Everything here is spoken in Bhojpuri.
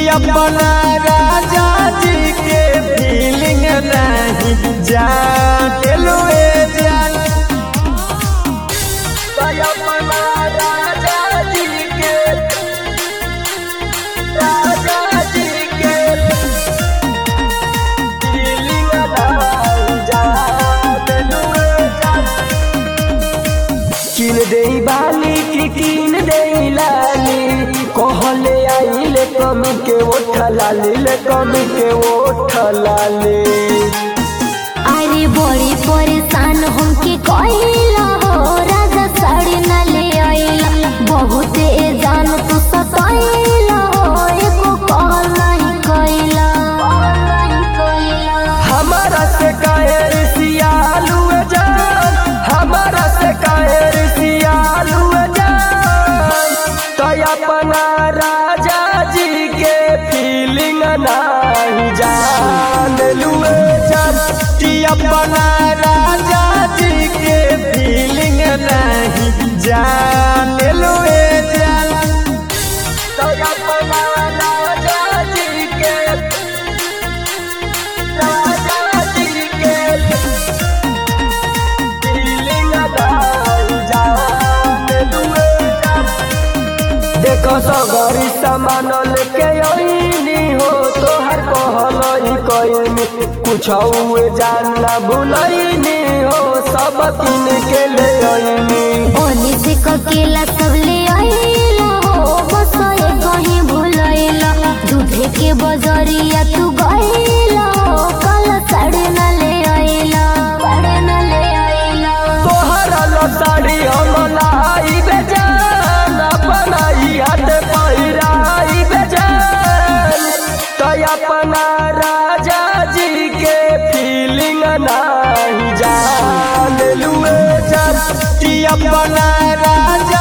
अपना राजा जी के फीलिंग नहीं जाके लुए जान अपना राजा जी के राजा जी के फीलिंग नहीं जाके लुए जान किन दे बाली की किन दे लाली कहले आइले कम के ओठ लाली ले कम के ओठ लाली अरे बड़ी परेशान हमके कहिला हो राजा साड़ी न ले आइला बहुते जान तू सताइला हो एको कॉल नहीं कइला हमारा से कायर सियालू जान हमारा से कायर सियालू जान तो अपना राजा जी के फीलिंग नहीं जान लुए जान कि अपना राजा जी के फीलिंग नहीं जान लुए जान तो अपना राजा जी के राजा जी के फीलिंग नहीं जान लुए जान देखो सगरी सामान लेके आईनी हो तोहर कहलई कईनी कुछ हुए जान ना भुलईनी हो सब किन के ले आईनी ओनी से ककेला सब ले आइला हो बस ये कहीं भूलैला दूधे के बजरिया तू गइला हो कल साड़ी न ले आइला साड़ी न ले आइला तोहर लो साड़ी हम लाई बेजान अपना ही हाथ पहिराई बेजान तो अपना राजा जी के फीलिंग नहीं जान लुए जान कि अपना राजा